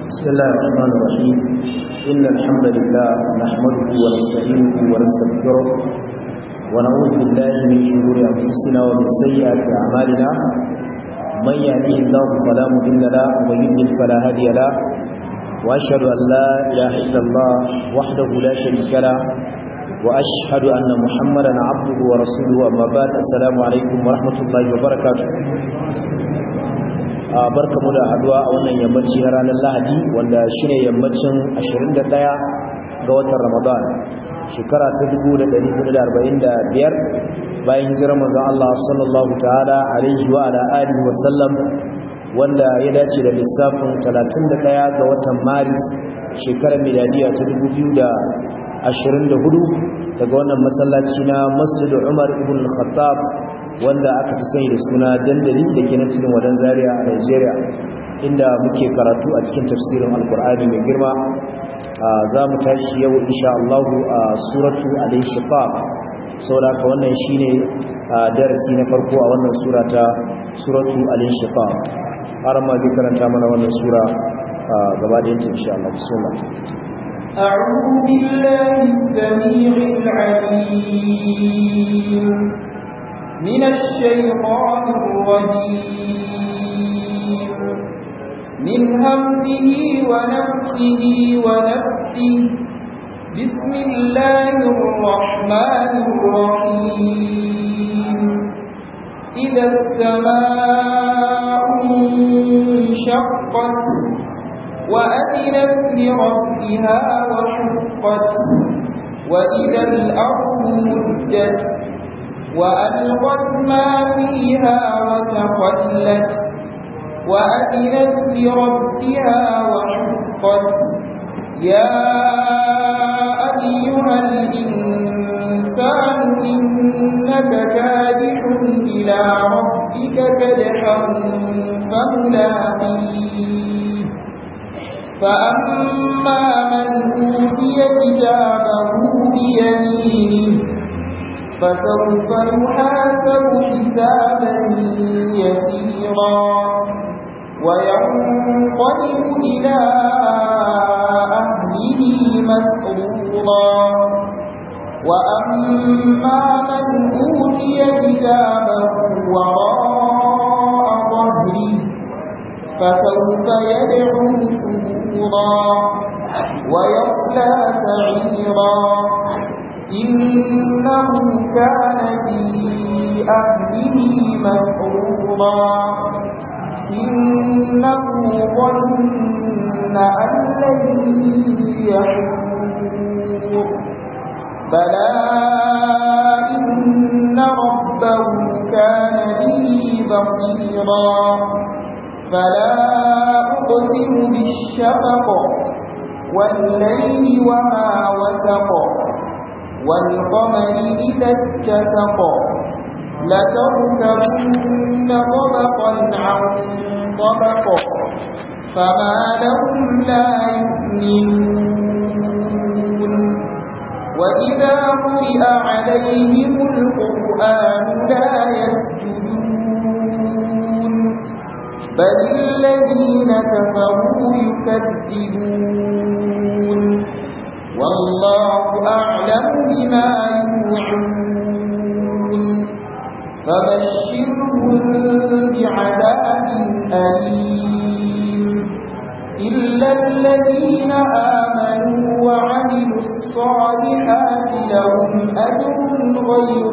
بسم الله الرحمن الرحيم إن الحمد لله نحمده ونستعينه ونستغفره ونعوذ بالله من شرور أنفسنا ومن سيئات أعمالنا من يهده الله فلا مضل له ومن يضلل فلا هادي له وأشهد أن لا إله إلا الله وحده لا شريك له وأشهد أن محمدا عبده ورسوله أما بعد السلام عليكم ورحمة الله وبركاته barka mu da haduwa a wannan yammaci na ranar lahadi wanda shine yammacin 21 ga watan ramadan shekara ta 1445 bayan hijirar manzon Allah sallallahu ta'ala alaihi wa ala alihi wa sallam wanda ya dace da lissafin 31 ga watan maris shekarar miladiya ta 2024 daga wannan masallaci na masjid Umar ibn al-Khattab wanda aka fi sani da suna dandali da ke nan cikin wadan zaria a Nigeria inda muke karatu a cikin tafsirin alkur'ani mai girma za mu tashi yau insha Allah a suratu al-inshiqaq saboda ka wannan shine darasi na farko a wannan sura ta suratu al-inshiqaq har ma bi karanta mana wannan sura gaba da yanta insha Allah bismillah أعوذ بالله السميع العليم من الشيطان الرجيم من همزه ونفسه ونفسه بسم الله الرحمن الرحيم إذا السماء انشقت وأذنت لربها وحقت وإذا الأرض مدت وألقت ما فيها وتخلت وأذنت لربها وحقت يا أيها الإنسان إنك كادح إلى ربك كدحا فملاقيه فأما من أوتي كتابه بيمينه فسوف يحاسب حسابا يسيرا وينقلب إلى أهله مسرورا وأما من أوتي كتابه وراء ظهره فسوف يدعو ثبورا ويصلى سعيرا إنه كان في أهله مسرورا إنه ظن أن لن يحور بلى إن ربه كان به بصيرا فلا أقسم بالشفق والليل وما وسق والقمر إذا اتسق لتركبن طبقا عن طبق فما لهم لا يؤمنون وإذا قرئ عليهم القرآن لا يسجدون بل الذين كفروا يكذبون والله أعلم بما يوعون فبشرهم بعذاب أليم إلا الذين آمنوا وعملوا الصالحات لهم أجر غير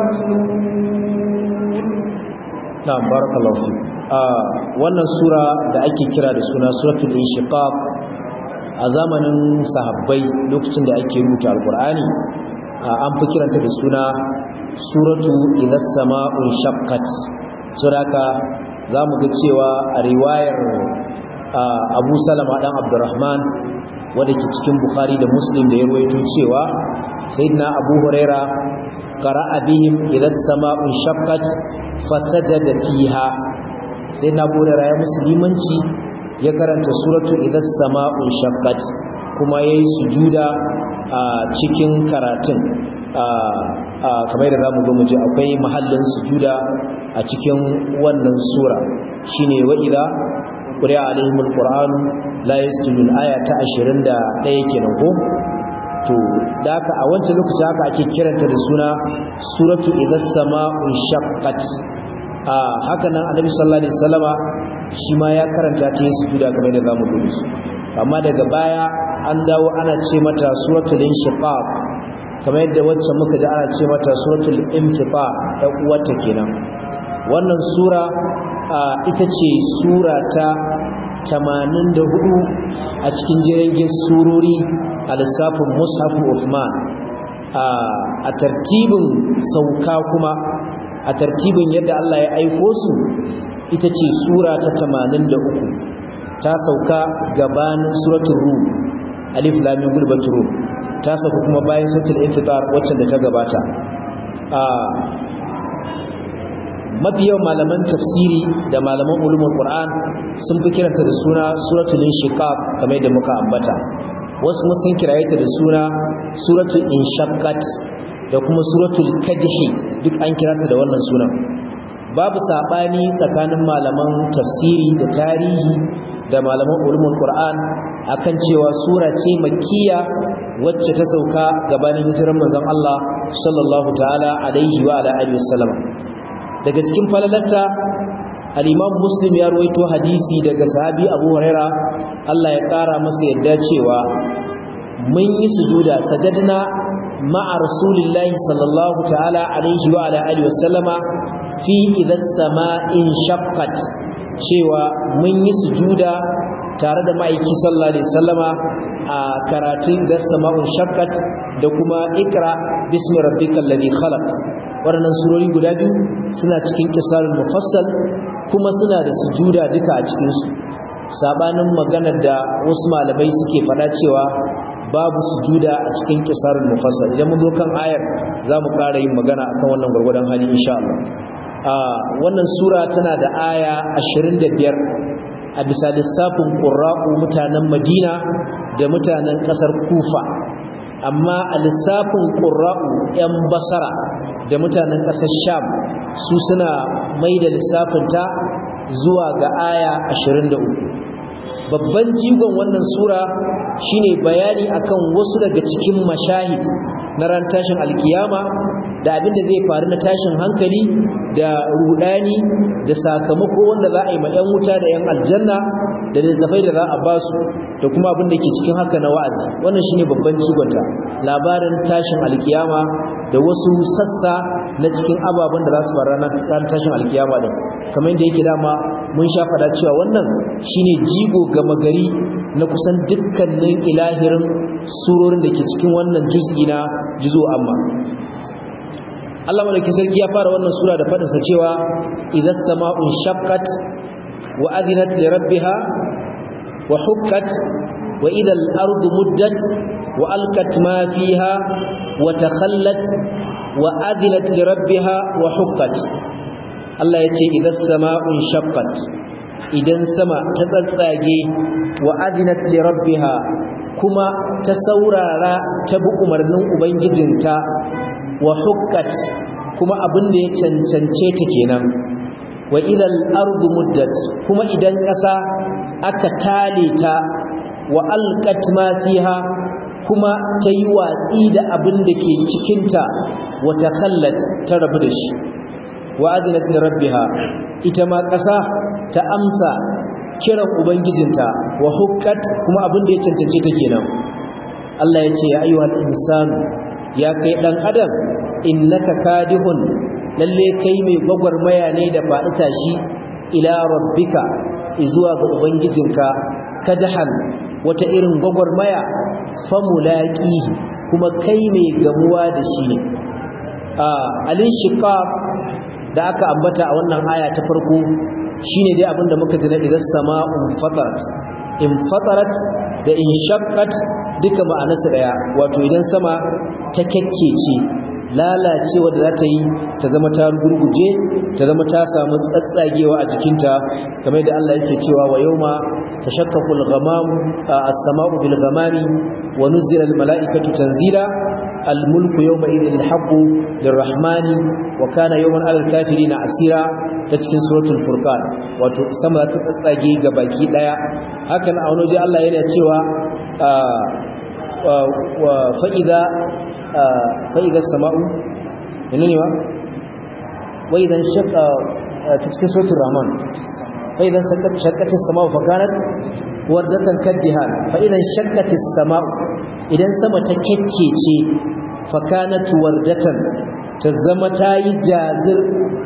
ممنون نعم بارك الله فيك wannan sura da ake kira da suna suratul inshiqaq a zamanin sahabbai lokacin da ake rubuta alkur'ani an fi kiranta da suna suratu idas sama'un shaqqat suraka zamu ga cewa a riwayar Abu Salama dan Abdurrahman wanda ke cikin Bukhari da Muslim da ya ruwaito cewa sayyidina Abu Huraira qara'a bihim idas sama'un shaqqat fasajada fiha sayyidina Abu Huraira ya musulmanci ya karanta suratu idas sama'un shaqqat kuma yayi sujuda a cikin karatun kamar da zamu zo mu ji akwai mahallin sujuda a cikin wannan sura shine wa idza quri'a alaihim alquran la yasjudun aya ta 21 kenan ko to da haka a wancan lokaci haka ake kiranta da suna suratu idhas sama'u shaqqat a haka nan annabi sallallahu alaihi wasallama shi ma ya karanta ta yin sujuda kamar da zamu gudu su amma daga baya an dawo ana ce mata suratul inshiqaq kamar yadda wacce muka ji ana ce mata suratul infitar da uwarta kenan wannan sura ita ce sura ta 84 a cikin jirgin surori a lissafin mushafu Uthman a tartibin sauka kuma a tartibin yadda Allah ya aiko su ita ce sura ta 83 ta sauka gabanin suratul rum alif lam mim gulbatul rum ta sauka kuma bayan suratul infitar wacce da ta gabata a mafi yawan malaman tafsiri da malaman ulumul qur'an sun fi kiranta da suna suratul inshiqaq kamar yadda muka ambata wasu kuma sun kiraye ta da suna suratul inshaqqat da kuma suratul kadhi duk an kiranta da wannan sunan babu sabani tsakanin malaman tafsiri da tarihi da malaman ulumul qur'an akan cewa sura ce makkiya wacce ta sauka gabanin hijirar manzon Allah sallallahu ta'ala alaihi wa ala alihi wasallam daga cikin falalarta al-imam muslim ya ruwaito hadisi daga sahabi abu huraira Allah ya kara masa yadda cewa mun yi sujuda sajadna ma'a rasulillahi sallallahu ta'ala alaihi wa ala alihi wasallama fi idha sama'in shaqqat cewa mun yi sujuda tare da ma'aiki sallallahu alaihi wasallama a karatun da sama'un shaqqat da kuma ikra bismi rabbikal ladhi khalaq waɗannan surori guda biyu suna cikin kisarul mufassal kuma suna da sujuda duka a cikin su sabanin maganar da wasu malamai suke faɗa cewa babu sujuda a cikin kisarul mufassal idan mun zo kan ayar zamu ƙara yin magana akan wannan gurgurdan hali insha Allah a wannan sura tana da aya 25 a bisa lissafin qurra'u mutanen Madina da mutanen ƙasar Kufa amma a lissafin qurra'u 'yan Basara da mutanen ƙasar Sham su suna mai da lissafinta zuwa ga aya 23 babban jigon wannan sura shine bayani akan wasu daga cikin mashahid na ran tashin alkiyama da abinda zai faru na tashin hankali da rudani da sakamako wanda za a yi ma 'yan wuta da 'yan aljanna da littafai da za a ba su da kuma abin da ke cikin haka na wa'azi wannan shine babban jigonta labarin tashin alkiyama da wasu sassa na cikin ababen da za su faru ranar tashin alkiyama din kamar yadda yake dama mun sha faɗa cewa wannan shine jigo gama gari na kusan dukkanin ilahirin surorin da ke cikin wannan juz'i na juzo amma Allah malaki sarki ya fara wannan sura da faɗinsa cewa idan sama'un shaqqat wa adinat li rabbiha wa hukkat wa idal ardu muddat wa alqat ma fiha wa takhallat wa adinat li rabbiha wa hukkat Allah ya ce idan sama'un shaqqat idan sama ta tsatsage wa adinat li rabbiha kuma ta saurara ta bi umarnin ubangijinta wa hukkat kuma abin da ya cancance ta kenan wa idal ardu muddat kuma idan ƙasa aka tale ta wa alqat ma fiha kuma ta yi watsi da abin da ke cikinta wa takhallat ta rabu da shi wa adinat li rabbiha ita ma ƙasa ta amsa kiran ubangijinta wa hukkat kuma abin da ya cancance ta kenan Allah ya ce ya ayyuhal insanu ya kai dan adam innaka kadihun lalle kai mai gwagwarmaya ne da faɗi tashi ila rabbika zuwa ga ubangijinka kadahan wata irin gwagwarmaya famulaqihi kuma kai mai gamuwa da shi ne a alin shiqaq da aka ambata a wannan aya ta farko shine dai abinda muka ji na idan sama'un fatarat in fatarat da in shaqqat duka ma'anarsa daya wato idan sama ta kakkece lalacewa da za ta yi ta zama ta gurguje ta zama ta samu tsatsagewa a jikinta kamar da Allah yake cewa wa yawma tashaqqaqul ghamam as-sama'u bil ghamami wa nuzila al mala'ikatu tanzila al-mulku yawma idhil haqqu lirrahmani wa kana yawman 'alal kafirina asira ta cikin suratul furqan wato sama ta tsage ga baki daya hakan a wani Allah yana cewa wa fa idza fa idza sama'u menene wa wa idan shaqqa ta cikin suratul rahman fa idan shaqqatis sama'u fa kanat wardatan kaddihan fa idan shaqqatis sama'u idan sama ta kekkece fa kanat wardatan ta zama ta yi jazir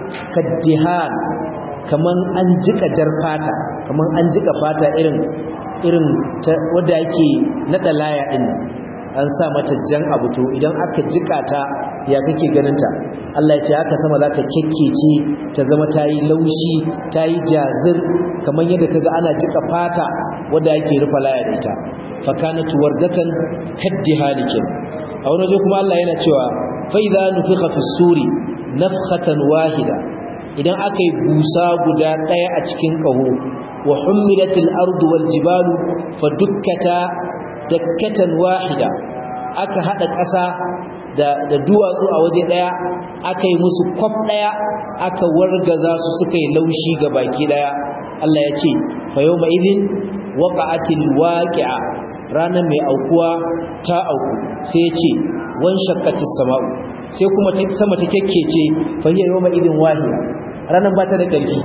kaddihan kaman an jika jar fata kaman an jika fata irin irin wadda yake nada laya din an sa mata jan abu to idan aka jika ta ya kake ganin ta Allah ya ce haka sama za ta kekkece ta zama ta yi laushi ta yi jazir kaman yadda kaga ana jika fata wadda yake rufa laya da ita fa kanat wardatan kaddihalikin a wani waje kuma Allah yana cewa فإذا نفخ في السور نفخة واحدة idan aka yi busa guda ɗaya a cikin ƙaho wa hummilatil ardu wal jibalu fa dukkata dakkatan wahida aka hada ƙasa da da duwatsu a waje ɗaya aka yi musu kwaf ɗaya aka wargaza su suka yi laushi ga baki ɗaya Allah ya ce fa yawma idhin waqa'atil waqi'a ranar mai aukuwa ta auku sai ya ce wan shakkatis sama'u sai kuma sama ta kekkece fa hiya yawma idin wahiya ranan ba ta da ƙarfi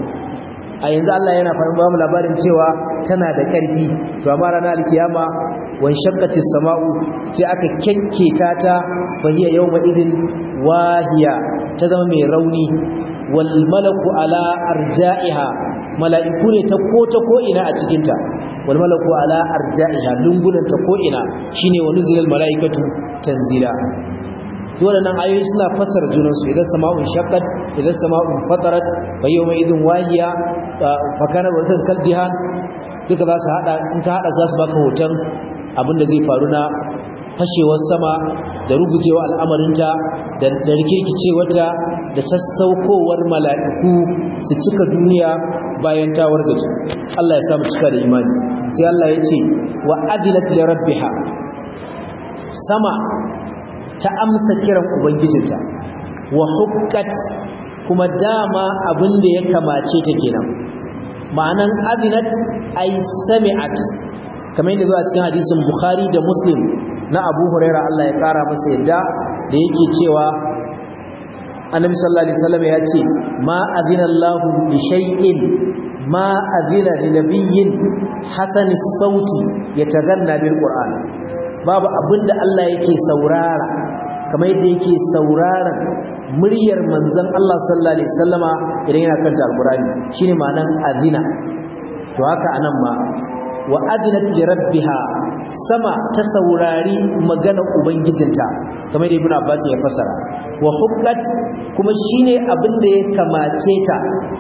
a yanzu Allah yana faɗin ba mu labarin cewa tana da ƙarfi to amma ranar alkiyama wan shakkatis sama'u sai aka kekketa ta fa hiya yawma idin wahiya ta zama mai rauni wal malaku ala arja'iha mala'iku ne ta ko ta ko ina a cikin ta wal malaku ala arja'iha lungunan ta ko ina shine wa nuzulul malaikatu tanzila waɗannan ayoyi suna fassara junansu idan sama'un shaqqat idan sama'un fatarat fa yawma idhin wahiya fa kana wasan kaljihan duka za su hada in ka hada za su baka hoton abin da zai faru na fashewar sama da rugujewa al'amarinta da rikirkicewarta da sassaukowar mala'iku su cika duniya bayan tawar da su Allah ya samu cika da imani sai Allah ya ce wa adinat li rabbiha sama ta amsa kiran ubangijinta wa hukkat kuma dama abin da ya kamace ta kenan ma'anan adinat ay sami'at kamar yadda zuwa cikin hadisin bukhari da muslim na abu huraira Allah ya kara masa yadda da yake cewa annabi sallallahu alaihi wasallam ya ce ma adina Allahu li shay'in ma adina li nabiyyin hasanis sauti yataganna bil qur'an babu abinda Allah yake saurara kamar yadda yake sauraron muryar manzon Allah sallallahu alaihi wasallama idan yana kanta alqur'ani shine ma'anan adina to haka anan ma wa adinat li rabbiha sama ta saurari magana ubangijinta kamar da ibnu abbas ya fasara wa hukkat kuma shine abin da ya kamace ta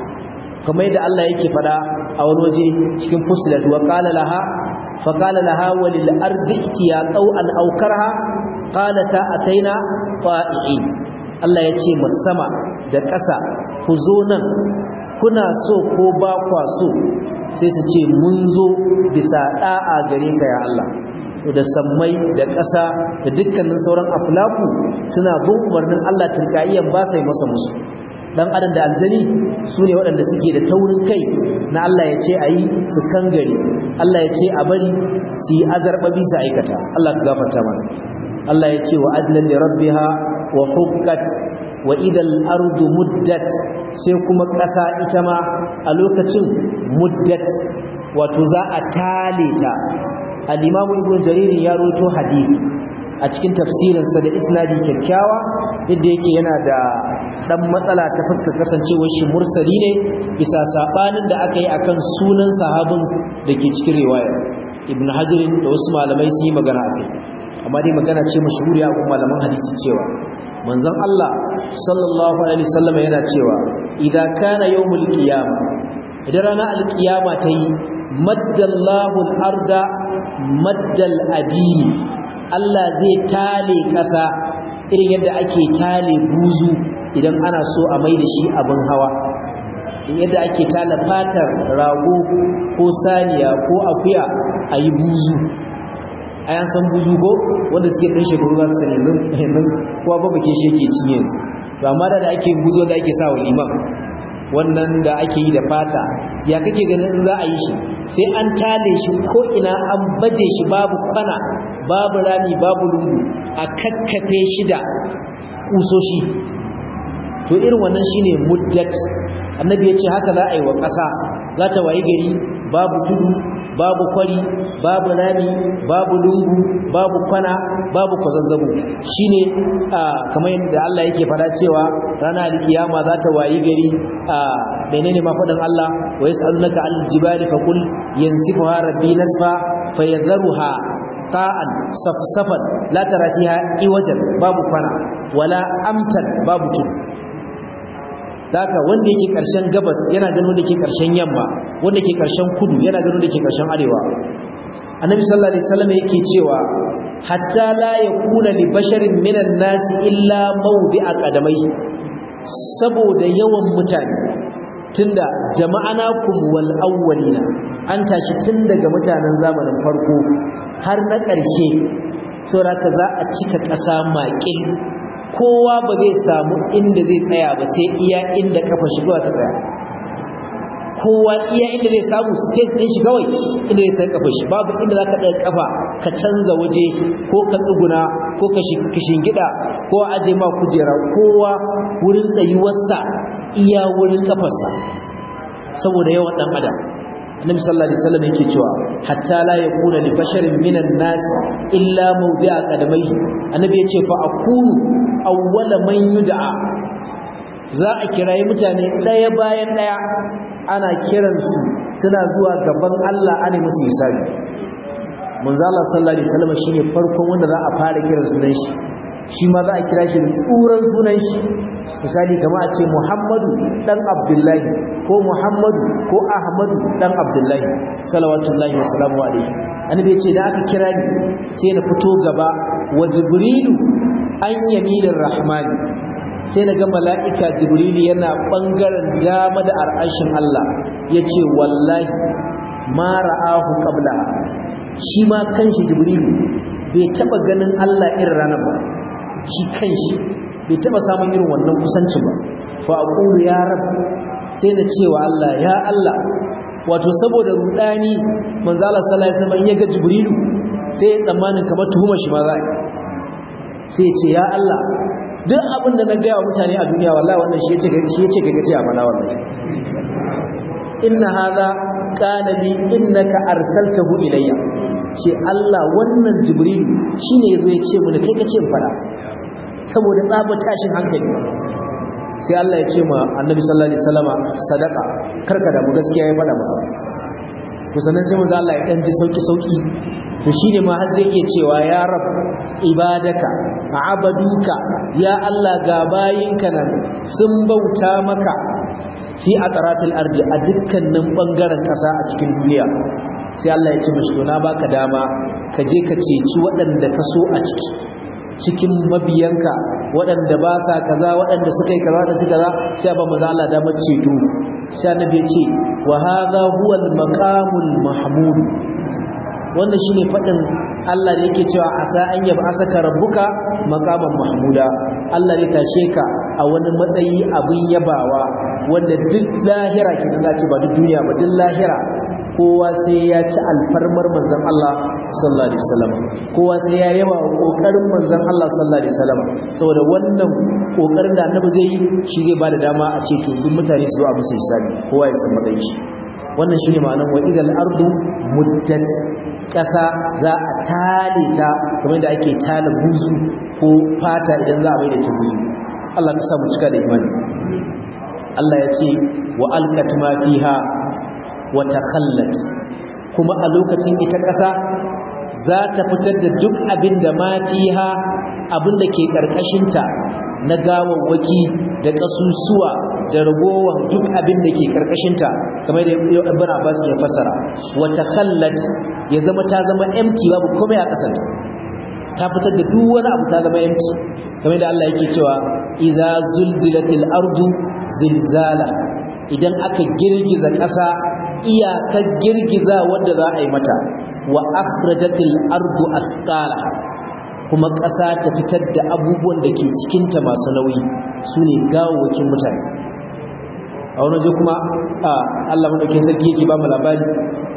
kamar da Allah yake fada a wani waje cikin fusilat wa qala laha fa qala laha walil ardi ya qaw'an aw karha qalata ataina fa'i'in Allah ya ce sama da ƙasa ku zo nan kuna so ko ba kwa so sai su ce mun zo bisa da'a gare ka ya Allah da sammai da ƙasa da dukkanin sauran aflaku suna bin umarnin Allah tilkaiyan ba sai masa musu dan adam da aljani su ne waɗanda suke da taurin kai na Allah ya ce a yi su kangare Allah ya ce a bari su yi azarbabi su aikata Allah ka gafarta mana Allah ya ce wa adlan li rabbiha wa hukkat wa idal ardu muddat sai kuma ƙasa ita ma a lokacin muddat wato za a tale ta al-imam ibn jarir ya roto hadisi a cikin tafsirinsa da isnadi kyakkyawa yadda yake yana da dan matsala ta fuskar kasancewar shi mursali ne bisa sabanin da aka yi akan sunan sahabin da ke cikin riwaya ibn hajar da wasu malamai sun yi magana akai amma dai magana ce mashhuriya ga malaman hadisi cewa manzon Allah sallallahu alaihi wasallam yana cewa idza kana yawmul qiyamah idan ranar alqiyama ta yi maddallahu al-arda maddal adini Allah zai tale ƙasa irin yadda ake tale buzu idan ana so a mai da shi abin hawa yadda ake tale fatar rago ko saniya ko akuya a yi buzu ai an san buzu ko wanda suke ɗan shekaru za su sani yanzu kowa ba bake shi yake cinye su to amma da ake buzu da ake sa wa liman wannan da ake yi da fata ya kake ganin in za a yi shi sai an tale shi ko ina an baje shi babu kwana babu rami babu lungu a kakkafe shi da kusoshi to irin wannan shine muddat annabi ya ce haka za a yi wa ƙasa za ta wayi gari babu tudu babu kwari babu rami babu lungu babu kwana babu kwazazzabo shine kamar yadda Allah yake fada cewa ranar alkiyama za ta wayi gari a menene ma faɗin Allah wa yas'alunaka al-jibali faqul yansifuha rabbi nasfa fayadharuha qa'an safsafan la tara fiha iwajan babu kwana wala amtan babu tudu haka wanda yake karshen gabas yana ganin wanda yake karshen yamma wanda yake karshen kudu yana ganin wanda yake karshen arewa annabi sallallahu alaihi wasallam yake cewa hatta la yakuna li basharin minan nas illa mawdi'a qadamai saboda yawan mutane tunda jama'anakum wal awwalina an tashi tun daga mutanen zamanin farko har na ƙarshe saboda za a cika ƙasa maƙil kowa ba zai samu inda zai tsaya ba sai iya inda kafa shiga ta tsaya kowa iya inda zai samu space din shi kawai inda zai sai kafa shi babu inda zaka ɗaga kafa ka canza waje ko ka tsuguna ko ka shingida ko a aje ma kujera kowa wurin tsayuwarsa iya wurin kafarsa saboda yawan dan adam annabi sallallahu alaihi wasallam yake cewa hatta la yakuna li basharin minan nas illa mawdi'a qadamayhi annabi yace fa akunu awwala man yud'a za a kirayi mutane daya bayan daya ana kiransu suna zuwa gaban Allah ana musu hisabi manzo Allah sallallahu alaihi wasallam shine farkon wanda za a fara kiran sunan shi shi ma za a kira shi da tsuran sunan shi misali kama a ce Muhammadu dan Abdullahi ko Muhammadu ko Ahmadu dan Abdullahi salawatullahi wa salamu alaihi annabi ya ce da aka kira ni sai na fito gaba wa Jibrilu an yaminir rahman sai na ga mala'ika Jibrilu yana bangaren dama da ar'ashin Allah yace wallahi ma ra'ahu qabla shi ma kanshi Jibrilu bai taba ganin Allah irin ranar ba shi kanshi bai taba samun irin wannan kusanci ba fa aqulu ya rab sai na cewa Allah ya Allah wato saboda rudani manzo Allah sallallahu alaihi wasallam ya ga jibrilu sai ya tsammanin kamar tuhuma shi ma za sai ya ce ya Allah duk abin da na ga mutane a duniya wallahi wannan shi yace shi yace ga gaci a mana wallahi inna hadha qala li innaka arsaltahu ilayya ce Allah wannan jibrilu shine yazo ya ce mun kai kace in fara saboda tsaba tashin hankali sai Allah ya ce ma annabi sallallahu alaihi wasallama sadaka karka da mu gaskiya ya fada maka to sannan sai manzo Allah ya dan ji sauki sauki to shine ma har zai iya cewa ya rab ibadaka abaduka ya Allah ga bayinka nan sun bauta maka fi atratil ardi a dukkanin bangaren kasa a cikin duniya sai Allah ya ce mashi to na baka dama ka je ka ceci waɗanda ka so a ciki cikin mabiyanka waɗanda ba sa kaza waɗanda suka yi kaza da suka kaza sai ba maza Allah da ceto sai annabi ya ce wa hadha huwa al-maqamul mahmud wannan shine fadin Allah da yake cewa asa an yaba asaka rabbuka maqaman mahmuda Allah ne tashe ka a wani matsayi abin yabawa wanda duk lahira kidan za ce ba duk duniya ba duk lahira kowa sai ya ci alfarmar manzon Allah sallallahu alaihi wasallam kowa sai ya yaba kokarin manzon Allah sallallahu alaihi wasallam saboda wannan kokarin da annabi zai yi shi zai bada dama a ce to duk mutane su zo a musu hisabi kowa ya san matsayin shi wannan shine ma'anar wa idal ardu muddat kasa za a tale ta kamar da ake tale buzu ko fata idan za a mai da ta buzu Allah ka sa mu cika da imani Allah ya ce wa alqat ma fiha wata khallat kuma a lokacin ita ƙasa za ta fitar da duk abin da ma fiha abin da ke ƙarƙashinta na gawawwaki da ƙasusuwa da ragowar duk abin da ke ƙarƙashinta kamar da ibn Abbas ya fasara wata khallat ya zama ta zama empty babu komai a ƙasarta ta fitar da duk wani abu ta zama empty kamar da Allah yake cewa idza zulzilatil ardu zilzala idan aka girgiza ƙasa iyakar girgiza wanda za a yi mata wa akhrajatil ardu athqala kuma ƙasa ta fitar da abubuwan da ke cikinta masu nauyi su ne gawawakin mutane a wani waje kuma Allah maɗauki sarki yake ba mu labari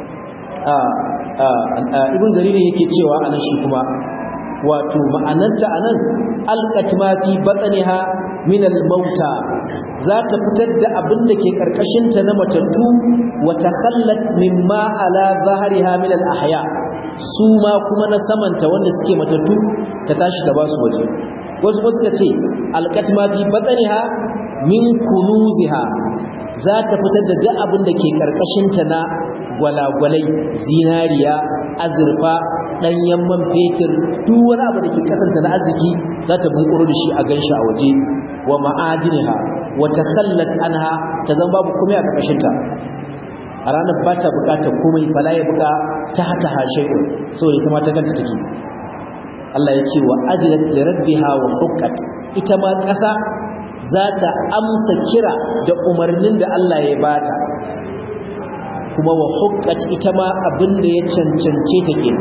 ibn jariri yake cewa anan shi kuma wato ma'ananta anan alqat ma fi batniha min al-mauta za ta fitar da abin da ke karkashin ta na matattu wa takhallat mimma ala zahriha min al-ahya su ma kuma na samanta wanda suke matattu ta tashi da basu waje wasu wasu suka ce alqat ma fi batniha min kunuziha za ta fitar da duk abin da ke karkashin ta na gwalagwalai zinariya azurfa ɗanyen man fetur duk wani abu da ke kasanta na arziki za ta bunkuro da shi a ganshi a waje wa ma'ajiniha wa takhallat anha ta zama babu komai a ƙarƙashin ta a ranar ba ta buƙatar komai fala ya buƙa ta hata hashayun saboda ita ma ta ganta take Allah ya ce wa ajilat li rabbiha wa huqqat ita ma ƙasa za ta amsa kira da umarnin da Allah ya bata kuma wa hukkat ita ma abin da ya cancance ta ke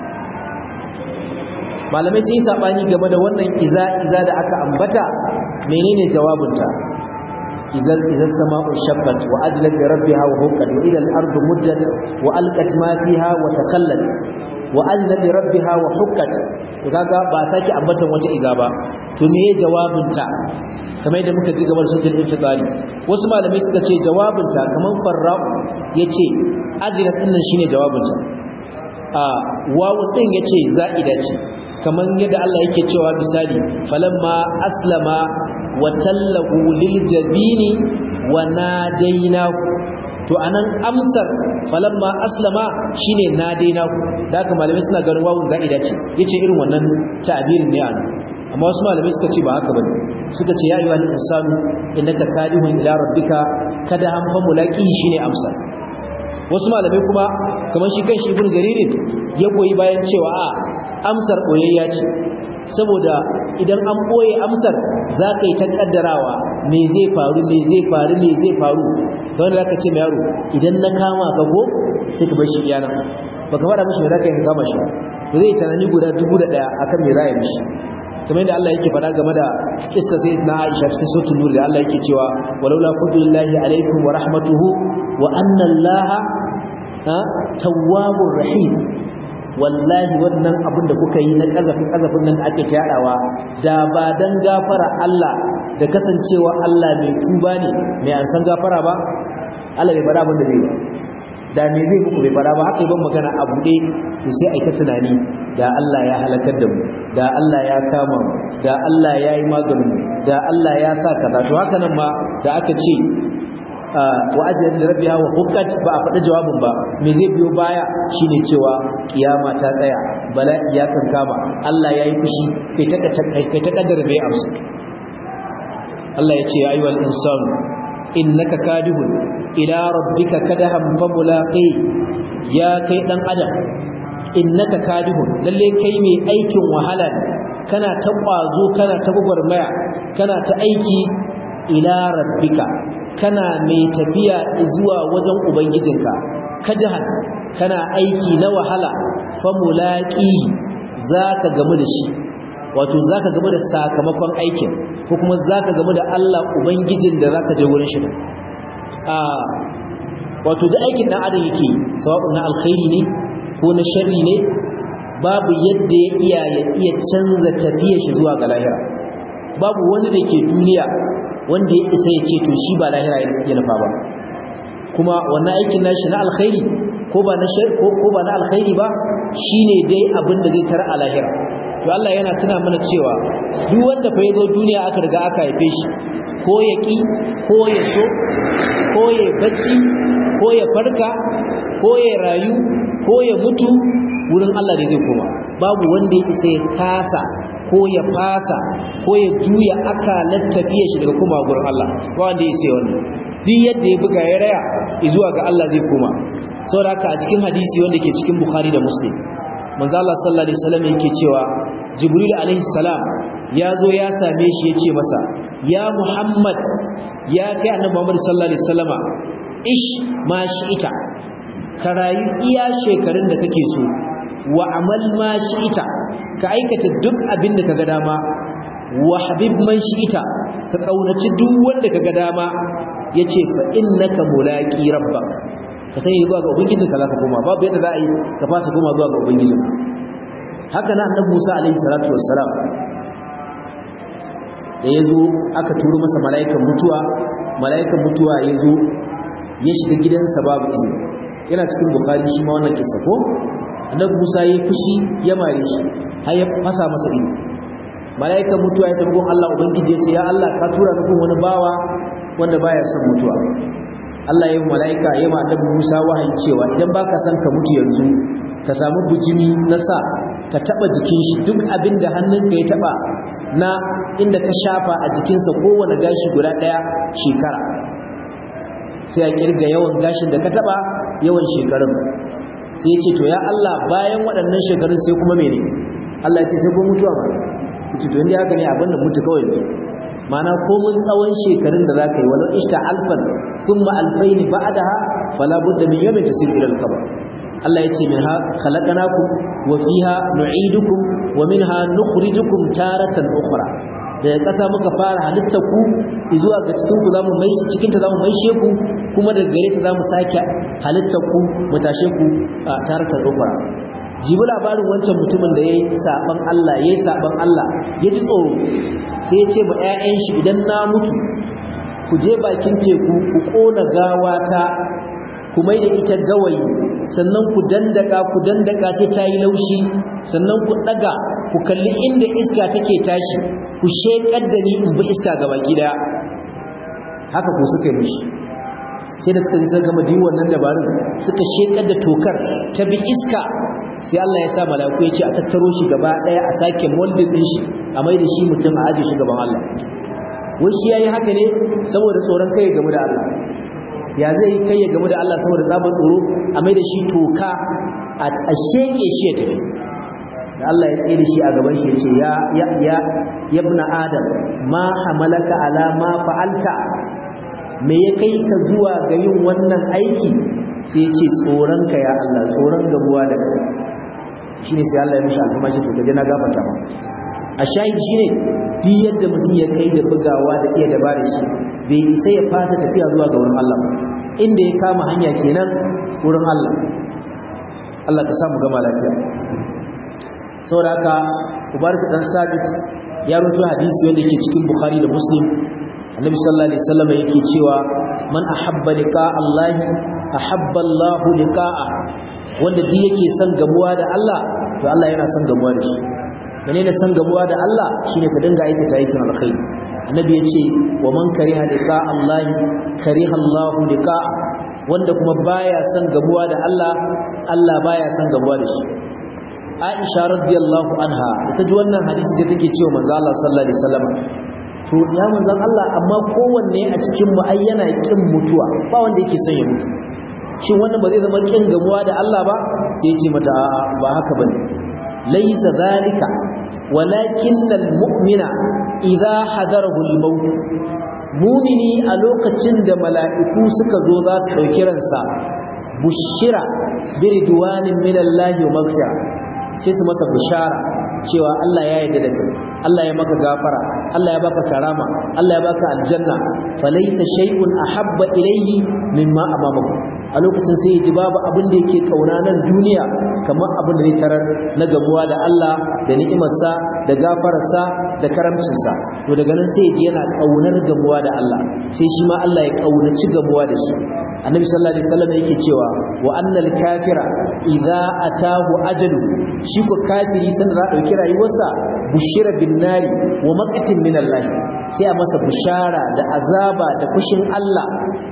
malamai sun yi saɓani game da wannan iza-iza da aka ambata menene jawabinta izal izal sama'u shabbat wa adlat li rabbiha wa hukkat wa ila al-ardu muddat wa alqat ma fiha wa takhallat wa adlat li rabbiha wa hukkat to kaga ba saki ambatan wata iza ba to me jawabinta kamar yadda muka ji gaban suratul infitari wasu malamai suka ce jawabinta kaman farra'u yace adrat din nan shine jawabinta a wawu din yace za'ida ce kaman yadda Allah yake cewa misali falamma aslama wa tallahu lil jabini wa nadainahu to anan amsar falamma aslama shine nadainahu da haka malamai suna ganin wawun za'ida ce yace irin wannan ta'birin ne anan amma wasu malamai suka ce ba haka bane suka ce ya ayyuhal insanu innaka kadihun ila rabbika kada hanfa mulaki shine amsa wasu malamai kuma kamar shi kan shi ibn jaririn ya goyi bayan cewa a amsar boyayya ce saboda idan an boye amsar za ka yi ta kaddarawa me zai faru me zai faru me zai faru kawai da zaka ce mai yaro idan na kama ka go sai ka bar shi iyana baka faɗa mishi me zaka yi ka kama shi zai tunani guda dubu da ɗaya akan me za ya mishi kamar yadda Allah yake faɗa game da kissa sai na Aisha cikin suratul nur da Allah yake cewa walaula fadlullahi alaikum wa rahmatuhu wa anna Allah ha tawwabur rahim wallahi wannan abin da kuka yi na kazafin kazafin nan da ake tayarawa da ba dan gafara Allah da kasancewa Allah mai tuba ne mai an san gafara ba Allah bai faɗa abin da zai da me zai muku bai faɗa ba haka ban magana a buɗe to sai aika tunani da Allah ya halakar da mu da Allah ya kama mu da Allah ya yi maganin mu da Allah ya sa kaza to haka nan ma da aka ce wa ajiyar da rabbiha wa hukkat ba a faɗi jawabin ba me zai biyo baya shine cewa kiyama ta tsaya bala ya kan kama Allah ya yi fushi kai ta kai ta kaddara bai amsa Allah ya ce ya ayyuhal insanu innaka kadihun ila rabbika kadahan famulaqi ya kai dan adam innaka kadihun lalle kai mai aikin wahala ne kana ta kwazo kana ta gugurmaya kana ta aiki ila rabbika kana mai tafiya zuwa wajen ubangijinka kadahan kana aiki na wahala famulaqi zaka gamu da shi wato zaka gamu da sakamakon aikin ko kuma zaka gamu da Allah ubangijin da zaka je wurin shi a wato da aikin dan adam yake sawa'un na alkhairi ne ko na sharri ne babu yadda ya iya ya iya canza tafiyar shi zuwa ga lahira babu wani da ke duniya wanda ya isa ya ce to shi ba lahira ya nufa ba kuma wannan aikin nashi na alkhairi ko ba na shar ko ko ba na alkhairi ba shine dai abin da zai tara a lahira to Allah yana tuna mana cewa duk wanda fa yazo duniya aka riga aka haife shi ko ya ki ko ya so ko ya bacci ko ya farka ko ya rayu ko ya mutu wurin Allah da zai koma babu wanda ya isa ya kasa ko ya fasa ko ya juya akalar tafiya shi daga koma gurin Allah ba wanda ya isa wannan duk yadda ya buga ya raya zuwa ga Allah zai koma saboda haka a cikin hadisi wanda ke cikin Bukhari da Muslim manzo Allah sallallahu alaihi wasallam yake cewa Jibril alaihi salam ya zo ya same shi ya ce masa ya Muhammad ya kai annabi Muhammad sallallahu alaihi wasallama ish ma ita ka rayu iya shekarun da kake so wa amal ma shi'ita ka aikata duk abin da kaga dama wa habib man shi'ita ka kaunaci duk wanda kaga dama yace fa innaka mulaqi rabbak ka sani zuwa ga ubangijin ka zaka koma babu yadda za a yi ka fasa koma zuwa ga ubangijin haka na annabi Musa alaihi salatu wassalam da yazo aka turo masa mala'ikan mutuwa mala'ikan mutuwa yazo ya shiga gidansa babu izini yana cikin bukari shi ma wannan kissa ko annabi Musa yayi fushi ya mare shi har ya fasa masa ido mala'ikan mutuwa ya tabbon Allah ubangiji ya ce ya Allah ka tura ni kun wani bawa wanda baya son mutuwa Allah ya yi mala'ika ya ma annabi Musa wahayi cewa idan baka son ka mutu yanzu ka samu bujimi na sa ka taba jikin shi duk abin da hannunka ya taba na inda ka shafa a jikinsa kowane gashi guda daya shekara sai a kirga yawan gashin da ka taba yawan shekarun sai ya ce to ya Allah bayan waɗannan shekarun sai kuma mene Allah ya ce sai kuma mutuwa ba ce to inda haka ne abin da mutu kawai ne mana komun tsawon shekarun da za ka yi walau ishta alfan thumma alfain ba'daha fala budda min yawmin tasir ila al-qabr Allah ya ce minha khalaqnakum wa fiha nu'idukum wa minha nukhrijukum taratan ukhra daga ƙasa muka fara halitta ku zuwa ga cikin ku zamu mai shi cikin ta zamu maishe ku kuma daga gare ta zamu sake halitta ku mu tashe ku taratan ukhra jibi labarin wancan mutumin da yayi saban Allah yayi saban Allah ya ji tsoro sai ya ce ma ƴaƴan shi idan na mutu ku je bakin teku ku kona gawata ku mai da ita gawayi sannan ku dandaka ku dandaka sai ta yi laushi sannan ku daga ku kalli inda iska take tashi ku shekar da ni in bi iska ga baki daya haka ku suka yi mishi sai da suka ji suka gama din wannan dabarun suka shekar da tokar ta bi iska sai Allah ya sa mala'iku ya ce a tattaro shi gaba daya a sake molding din shi a mai da shi mutum a aje shi gaban Allah wai shi yayi haka ne saboda tsoron kai game da Allah ya zai kai ya game da Allah saboda zaba tsoro a mai da shi toka a sheke shi ya tafi da Allah ya tsaye da shi a gaban shi ya ce ya ya ya yabna adam ma hamalaka ala ma fa'alta me ya kai ka zuwa ga yin wannan aiki sai ya ce tsoron ka ya Allah tsoron gabuwa da kai shine sai Allah ya mishi alfamashi to kaje na gafarta ma a shahid shine duk yadda mutum ya kai da bugawa da iya dabara shi bai isa ya fasa tafiya zuwa ga wurin Allah inda ya kama hanya kenan wurin Allah Allah ka samu gama lafiya saboda haka Ubarak dan Sabit ya rubuta hadisi wanda yake cikin Bukhari da Muslim Annabi sallallahu alaihi wasallam yake cewa man ahabba liqa Allah ahabba Allah liqa'a wanda duk yake son gamuwa da Allah to Allah yana son gamuwa da shi menene son gamuwa da Allah shine ka dinga aikata aikin alkhairi annabi yace wa man kariha liqa Allah kariha Allah liqa wanda kuma baya son gamuwa da Allah Allah baya son gamuwa da shi Aisha radiyallahu anha ta ji wannan hadisi sai take cewa manzo Allah sallallahu alaihi wasallam to ya manzon Allah amma kowanne a cikin mu ai yana kin mutuwa ba wanda yake son ya mutu shin wannan ba zai zama kin gamuwa da Allah ba sai ya ce mata a'a ba haka bane laysa zalika walakin almu'mina idza hadarahu almaut mu'mini a lokacin da mala'iku suka zo za su dauki ransa bushira biridwanin minallahi wa maghfira sai su masa bushara cewa Allah ya yarda da kai Allah ya maka gafara Allah ya baka karama Allah ya baka aljanna falaysa shay'un ahabba ilayhi mimma amamahu a lokacin sai ya ji babu abin da yake kauna nan duniya kamar abin da zai tarar na gamuwa da Allah da ni'imarsa da gafararsa da karamcinsa to daga nan sai ya ji yana kaunar gamuwa da Allah sai shi ma Allah ya kaunaci gamuwa da shi annabi sallallahu alaihi wasallam yake cewa wa annal kafira idza atahu ajalu shi ko kafiri sanda za dauki rayuwarsa bushira bin nari wa maqatin min Allah sai a masa bushara da azaba da kushin Allah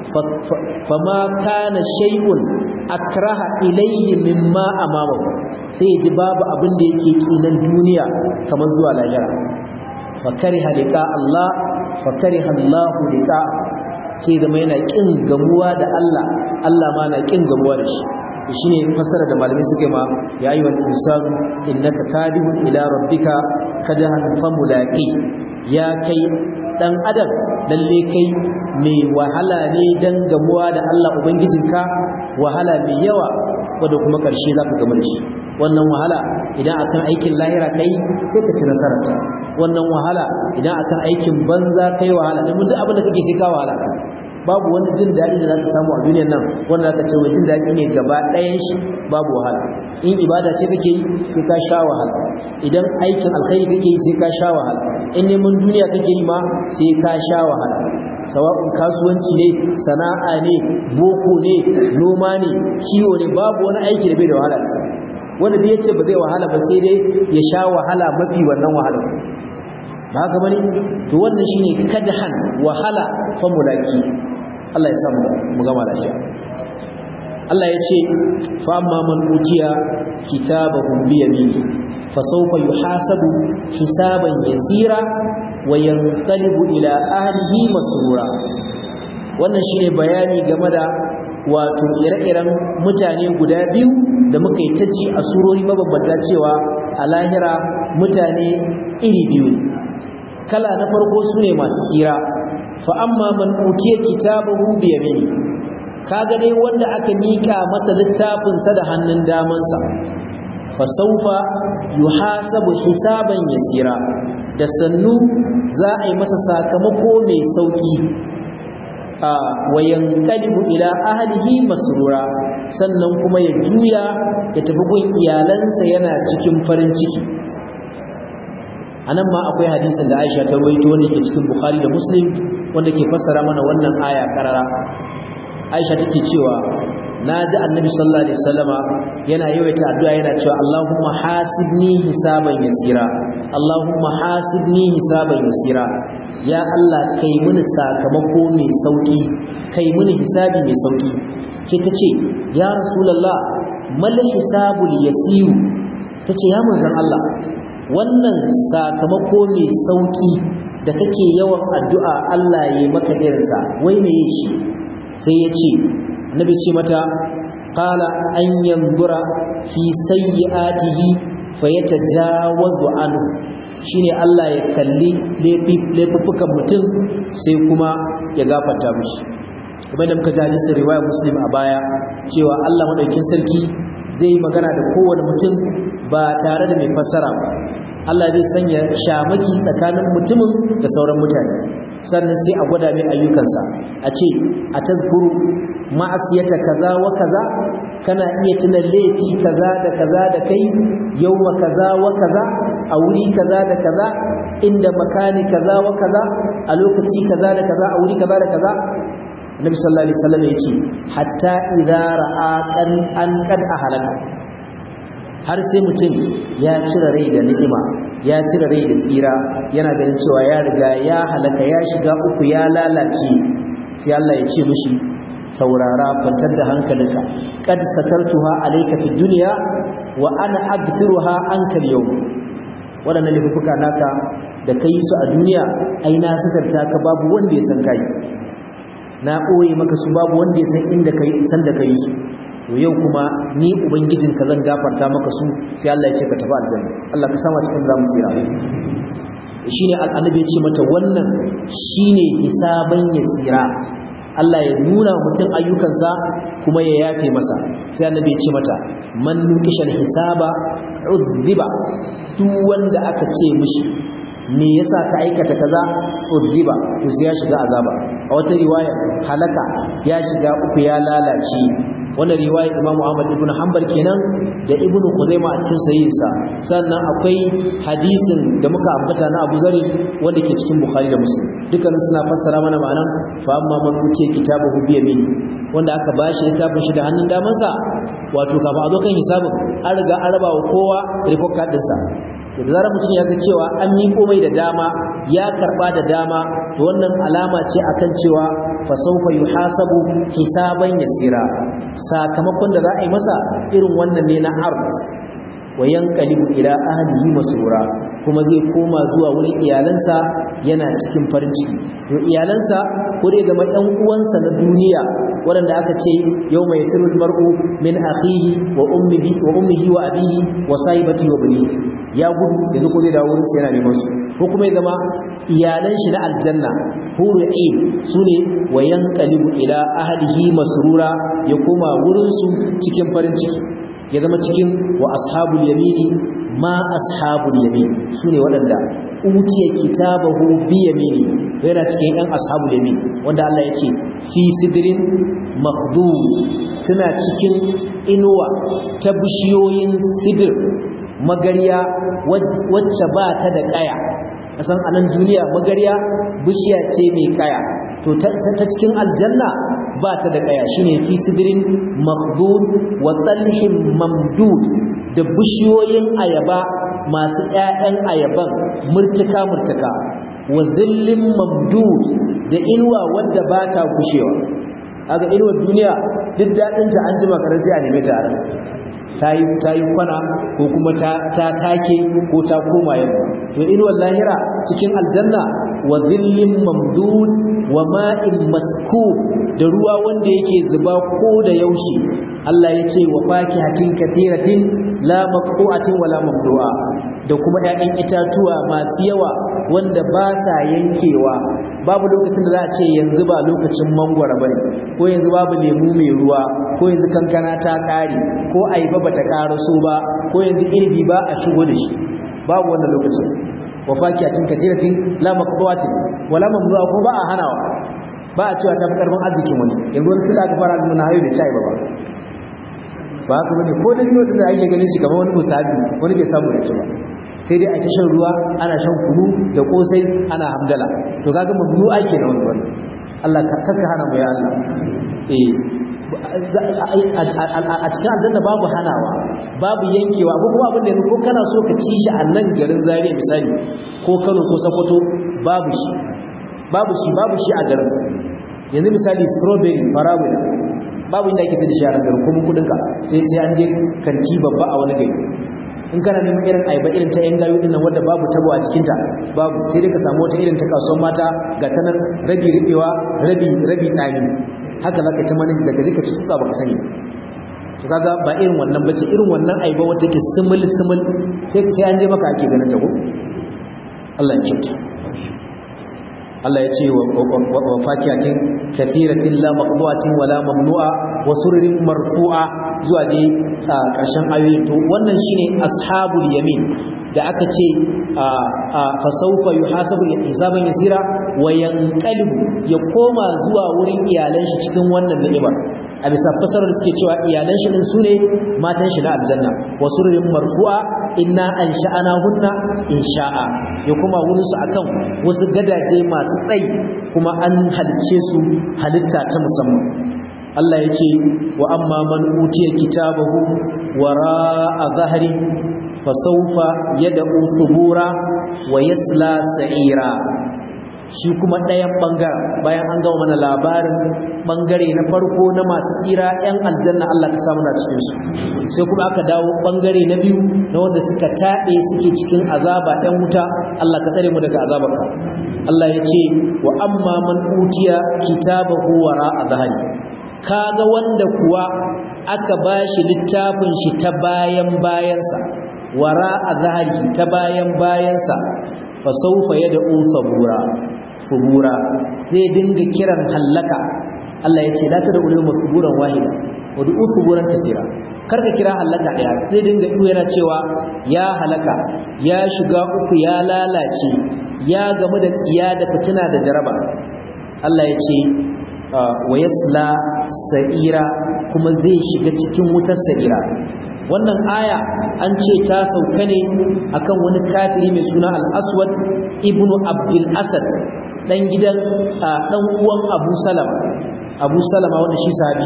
fama kana shay'un akraha ilayhi mimma amamahu sai ya ji babu abin da yake kinan duniya kamar zuwa lahira fa kariha liqa Allah fa kariha Allah liqa sai zama yana kin gamuwa da Allah Allah ma na kin gamuwa da shi shine fasara da malamai suke ma ya yi wani insanu innaka kadihun ila rabbika kadahan famulaqi ya kai dan adam lalle kai mai wahala ne dan gamuwa da Allah ubangijinka wahala mai yawa wadda kuma ƙarshe za ka gama da shi wannan wahala idan akan aikin lahira ka yi sai ka ci nasararta wannan wahala idan akan aikin banza ka yi wahala domin duk abin da kake sai ka wahala ka babu wani jin daɗi da za ka samu a duniyar nan wanda za ka ce wai jin daɗi ne gaba ɗayan shi babu wahala in ibada ce kake yi sai ka sha wahala idan aikin alkhairi kake yi sai ka sha wahala in neman duniya kake yi ma sai ka sha wahala sawa'un kasuwanci ne sana'a ne boko ne noma ne kiwo ne babu wani aiki da bai da wahala wanda da yace ba zai wahala ba sai dai ya sha wahala mafi wannan wahala ba haka bane to wannan shine kadhan wahala fa mulaki Allah ya samu mu gama lafiya Allah ya ce fa amma man utiya kitabahu bi yamini fa sawfa yuhasabu hisaban yasira wa yanqalibu ila ahlihi masrura wannan shine bayani game da wato ire-iren mutane guda biyu da muka yi ta ji a surori mabambanta cewa a lahira mutane iri biyu kala na farko su ne masu tsira fa amma man utiya kitabahu bi yamini kaga dai wanda aka nika masa littafin sa da hannun damansa fa sawfa yuhasabu hisaban yasira da sannu za a yi masa sakamako mai sauki a wayan kalibu ila ahlihi masrura sannan kuma ya juya ya tafi gun iyalansa yana cikin farin ciki anan ma akwai hadisin da Aisha ta rawaito wanda ke cikin Bukhari da Muslim wanda ke fassara mana wannan aya karara Aisha take cewa naji Annabi sallallahu alaihi wasallama yana yawaita addu'a yana cewa Allahumma hasibni hisaban yasira Allahumma hasibni hisaban yasira ya Allah kai mini sakamako mai sauki kai mini hisabi mai sauki sai ta ce ya rasulullah mal hisabul yasiru ta ce ya manzon Allah wannan sakamako mai sauki da kake yawan addu'a Allah ya maka irinsa wai me shi sai ya ce nabi ce mata qala an yanzura fi sayyi'atihi fayatajawazu anhu shine Allah ya kalli laifukan mutum sai kuma ya gafarta mishi kamar da muka ji hadisin riwaya muslim a baya cewa Allah madaukin sarki zai magana da kowane mutum ba tare da mai fassara ba Allah zai sanya shamaki tsakanin mutumin da sauran mutane sannan sai a gwada mai ayyukansa a ce a tazkuru ma'asiyata kaza wa kaza kana iya tuna laifi kaza da kaza da kai yawma kaza wa kaza a wuri kaza da kaza inda makani kaza wa kaza a lokaci kaza da kaza a wuri kaza da kaza Nabi sallallahu alaihi wasallam yace hatta idza ra'a kan an kad ahalaka har sai mutum ya cire rai da ni'ima ya cire rai da tsira yana ganin cewa ya riga ya halaka ya shiga uku ya lalace sai Allah ya ce mishi saurara kwantar da hankalinka kad satartuha alayka fi dunya wa ana aghfiruha anka al-yawm wadannan laifuka naka da kai su a duniya ai na satarta ka babu wanda ya san kai na ɓoye maka su babu wanda ya san inda kai san da kai su to yau kuma ni ubangijin ka zan gafarta maka su sai Allah ya ce ka tafi aljanna Allah ka sama cikin zamu tsira shine annabi ya ce mata wannan shine hisaban yasira Allah ya nuna mutum ayyukansa kuma ya yafe masa sai annabi ya ce mata man nukishal hisaba udhiba duk wanda aka ce mishi me yasa ka aikata kaza udhiba to sai ya shiga azaba a wata riwaya halaka ya shiga uku ya lalace wannan riwaya Imam Ahmad ibn Hanbal kenan da Ibn Khuzaimah a cikin sahihinsa sannan akwai hadisin da muka ambata na Abu Zari wanda ke cikin Bukhari da Muslim dukkan suna fassara mana ma'anan fa amma man utiya kitabahu bi yamin wanda aka bashi littafin shi da hannun damansa wato kafa a zo kan hisabin an riga an raba wa kowa report card ɗinsa da zarar mutum ya ga cewa an miƙo mai da dama ya karɓa da dama to wannan alama ce akan cewa fa sawfa yuhasabu hisaban yasira sakamakon da za a yi masa irin wannan ne na ard wa yanqalibu ila ahlihi masrura kuma zai koma zuwa wurin iyalansa yana cikin farin ciki to iyalansa ko dai zama ɗan uwansa na duniya waɗanda aka ce yau mai firul mar'u min akhihi wa ummihi wa ummihi wa abihi wa sahibati wa bani ya gudu yanzu ko zai dawo wurin sa yana neman su ko kuma ya zama iyalan shi na aljanna huru ain sune wa yanqalibu ila ahlihi masrura ya koma wurin su cikin farin ciki ya zama cikin wa ashabul yamini ma ashabul yamin sune waɗanda utiya kitabahu bi yamini yana cikin ɗan ashabul yamin wanda Allah ya ce fi sidrin makhdud suna cikin inuwa ta bishiyoyin sidir magariya wacce ba ta da kaya kasan anan duniya magariya bishiya ce mai kaya to ta cikin aljanna ba ta da kaya shine fi sidrin makhdud wa talhin mamdud da bishiyoyin ayaba masu ƴaƴan ayaban murtuka murtuka wa zillin mamdud da inuwa wadda ba ta gushewa aga inuwar duniya duk daɗinta an jima karar sai a neme ta a ta yi kwana ko kuma ta take ko ta koma yamma to inuwar lahira cikin aljanna wa zillin mamdud wa ma'in maskub da ruwa wanda yake zuba ko da yaushe Allah ya ce wa fakihatin kathiratin la maqtu'atin wala mamdu'a da kuma ƴaƴan itatuwa masu yawa wanda ba sa yankewa babu lokacin da za a ce yanzu ba lokacin mangwara bane ko yanzu babu lemu mai ruwa ko yanzu kankana ta kare ko ayaba bata karaso ba ko yanzu inibi ba a shigo da shi babu wannan lokacin wa fakihatin kathiratin la maqtu'atin wala mamdu'a ko ba a hanawa ba a cewa ta fi karfin arzikin wani yanzu wani suka aka fara nuna hayo da chai ba ba ba haka bane ko da biyo da ake ganin shi kamar wani musabi wani bai samu ya ci ba sai dai a ta shan ruwa ana shan kunu da kosai ana hamdala to kaga mamnu ake na wani wani Allah ka kaka hana mu ya Allah eh a cikin aljanna babu hanawa babu yankewa ko kuma abin da yanzu ko kana so ka ci shi a nan garin Zaria misali ko Kano ko Sokoto babu shi babu shi babu shi a garin yanzu misali strawberry farawila babu inda ake da shi a garin kuma kudinka sai sai an je kanti babba a wani gari in kana neman irin ayaba irin ta yan gayu dinnan wanda babu tabo a cikin ta babu sai dai ka samu wata irin ta kasuwar mata ga ta nan rabi ribewa rabi rabi tsani haka zaka ta manage daga zika ci tsaba baka sani to kaga ba irin wannan bace irin wannan ayaba wanda take simul simul sai sai an je maka ake ganin ta ko Allah ya kyauta Allah ya ce wa fakiyatin kathiratin la maqdu'atin wala mamnu'a wa sururin marfu'a zuwa dai ƙarshen ayoyi to wannan shine ashabul yamin da aka ce fa sawfa yuhasabu hisaban yasira wa yanqalibu ya koma zuwa wurin iyalan shi cikin wannan ni'imar a bisa fasarar da suke cewa iyalan shi din sune matan shi na aljanna wa sururin marfu'a inna ansha'ana hunna insha'a ya kuma wurin su akan wasu gadaje masu tsayi kuma an halice su halitta ta musamman Allah ya ce wa amma man utiya kitabahu wara'a zahri fasawfa yad'u thubura wa yasla sa'ira shi kuma ɗayan ɓangaren bayan an gama mana labarin ɓangare na farko na masu tsira 'yan aljanna Allah ka samu na cikinsu sai kuma aka dawo ɓangare na biyu na wanda suka taɓe suke cikin azaba 'yan wuta Allah ka tsare mu daga azabarka Allah ya ce wa amma man utiya kitabahu wara a zahari kaga wanda kuwa aka bashi littafin shi ta bayan bayansa wara a zahari ta bayan bayansa fa sawfa yad'u sabura subura zai dinga kiran hallaka Allah ya ce la tada ulul masuburan wahida wa du'u suburan kaseera karka kira hallaka daya zai dinga iyo yana cewa ya halaka ya shiga uku ya lalace ya gamu da tsiya da fitina da jaraba Allah ya ce wa yasla sa'ira kuma zai shiga cikin wutar sa'ira wannan aya an ce ta sauka ne akan wani kafiri mai suna al-aswad ibnu abdul asad dan gidan dan uwan abu salama abu salama wanda shi sahabi ne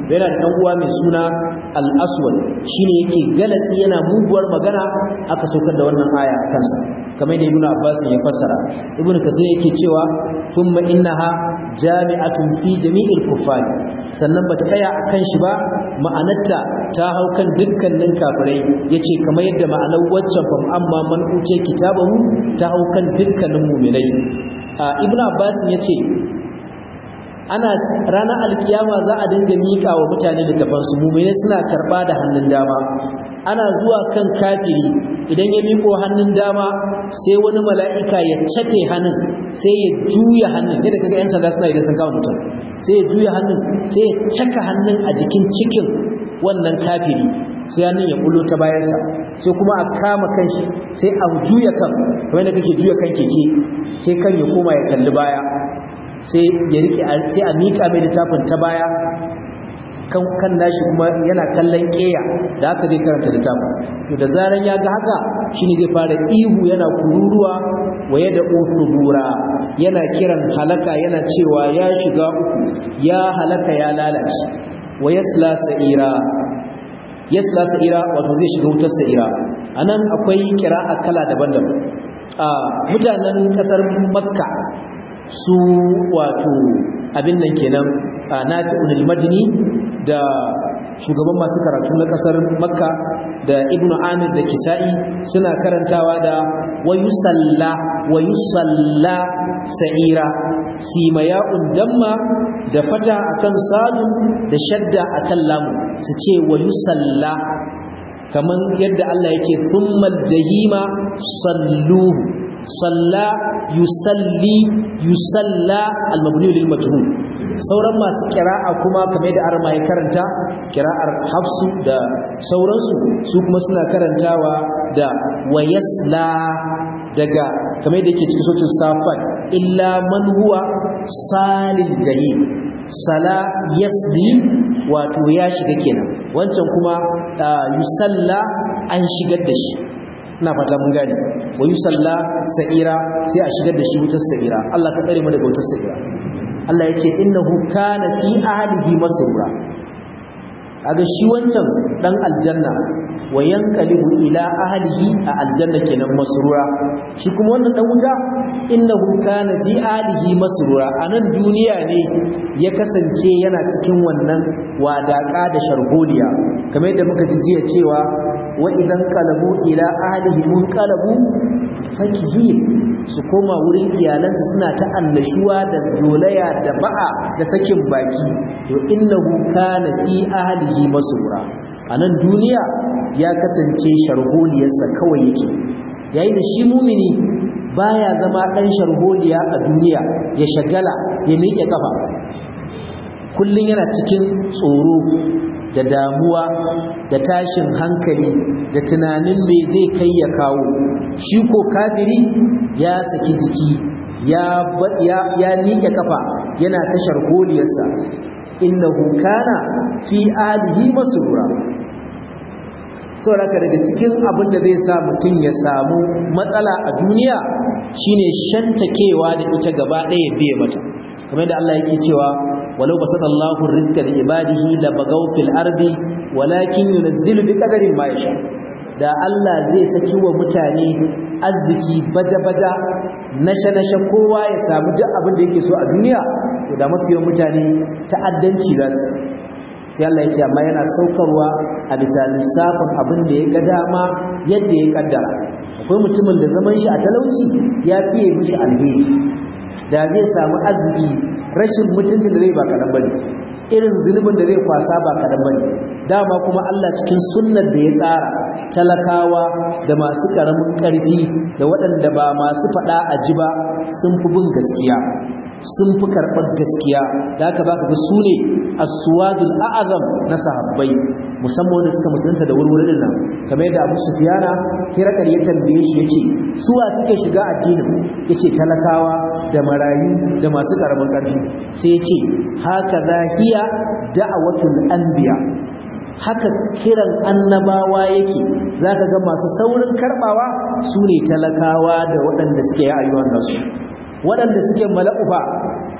yana da dan uwa mai suna al-aswad shine yake galatsi yana muguwar magana aka saukar da wannan aya a kansa kamar da ibnu abbas ya fassara ibnu kathir yake cewa thumma innaha jami'atun fi jami'il kuffar sannan bata tsaya akan shi ba ma'anarta ta hau kan dukkanin kafirai yace kamar yadda ma'anar waccan fam amma man uce kitabahu ta hau kan dukkanin mu'minai ibnu abbas yace ana ranar alkiyama za a dinga mika wa mutane da tafansu mu'minai suna karba da hannun dama ana zuwa kan kafiri idan ya miko hannun dama sai wani mala'ika ya cafe hannun sai ya juya hannun yadda kaga 'yan sanda suna idan sun kama mutum sai ya juya hannun sai ya caka hannun a jikin cikin wannan kafiri sai hannun ya bulo ta bayansa sai kuma a kama kanshi sai a juya kan kamar da kake juya kan keke sai kan ya koma ya kalli baya sai ya rike sai a mika mai littafin ta baya kan kan nashi kuma yana kallon keya da haka zai karanta littafin to da zaran ya ga haka shine zai fara ihu yana kururuwa waye da usubura yana kiran halaka yana cewa ya shiga uku ya halaka ya lalace wayasla sa'ira yasla sa'ira wato zai shiga wutar sa'ira anan akwai kira'a kala daban-daban a mutanen kasar makka su wato abin nan kenan nafi'un al-majni da shugaban masu karatu na kasar makka da ibnu amir da kisa'i suna karantawa da wayusalla wayusalla sa'ira simaya'un damma da fata akan sadu da shadda akan lamu su ce wayusalla kaman yadda Allah yake thummal jahima salluhu salla yusalli yusalla al-mabni lil majhul sauran masu kira'a kuma kamar da arma ya karanta kira'ar hafsu da sauransu su kuma suna karantawa da wayasla daga kamar da yake cikin sautin safat illa man huwa salil jahim sala yasli wato ya shiga kenan wancan kuma yusalla an shigar da shi ina fata mun gane wa yusalla sa'ira sai a shigar da shi wutar sa'ira Allah ka tsare mu daga wutar sa'ira Allah ya ce innahu kana fi ahlihi masrura kaga shi wancan dan aljanna wa yanqalibu ila ahlihi a aljanna kenan masrura shi kuma wannan dan wuta innahu kana fi ahlihi masrura anan duniya ne ya kasance yana cikin wannan wadaka da sharholiya kamar yadda muka ji jiya cewa wa idan qalabu ila ahlihi mun qalabu fakihin su koma wurin iyalansu suna ta annashuwa da dolaya da ba'a da sakin baki to innahu kana fi ahlihi masura anan duniya ya kasance sharholiyarsa kawai yake yayin da shi mumini baya zama dan sharholiya a duniya ya shagala ya miƙe kafa kullun yana cikin tsoro da damuwa da tashin hankali da tunanin me zai kai ya kawo shi ko kafiri ya saki jiki ya ya ya nike kafa yana tashar goliyarsa innahu kana fi alihi masrura saboda daga cikin abin da zai sa mutum ya samu matsala a duniya shine shantakewa da ita gaba ɗaya biye mata kamar da Allah yake cewa walau basatallahu rizqa li ibadihi la bagaw fil ardi walakin yunzilu bi qadarin ma yasha da Allah zai saki wa mutane arziki baja-baja nashe-nashe kowa ya samu duk abin da yake so a duniya to da mafiyan mutane ta'addanci za su sai Allah ya ce amma yana saukarwa a bisa lissafin abin da ya ga dama yadda ya kaddara akwai mutumin da zaman shi a talauci ya fiye mishi alheri da zai samu arziki rashin mutuncin da zai ba kaɗan bane irin zunubin da zai kwasa ba kaɗan bane dama kuma Allah cikin sunnar da ya tsara talakawa da masu ƙaramin ƙarfi da waɗanda ba masu faɗa a ji ba sun fi bin gaskiya sun fi karɓar gaskiya da haka za ka ga su ne aswadul a'azam na sahabbai musamman wanda suka musulunta da wurwurin nan kamar yadda abu sufiyana kirakar ya tambaye shi ya ce suwa suke shiga addinin ya ce talakawa da marayu da masu ƙaramin ƙarfi sai ya ce haka zahiya da'awatul anbiya haka kiran annabawa yake zaka ga masu saurin karbawa su ne talakawa da waɗanda suke yi ayyuan nasu waɗanda suke mala'ufa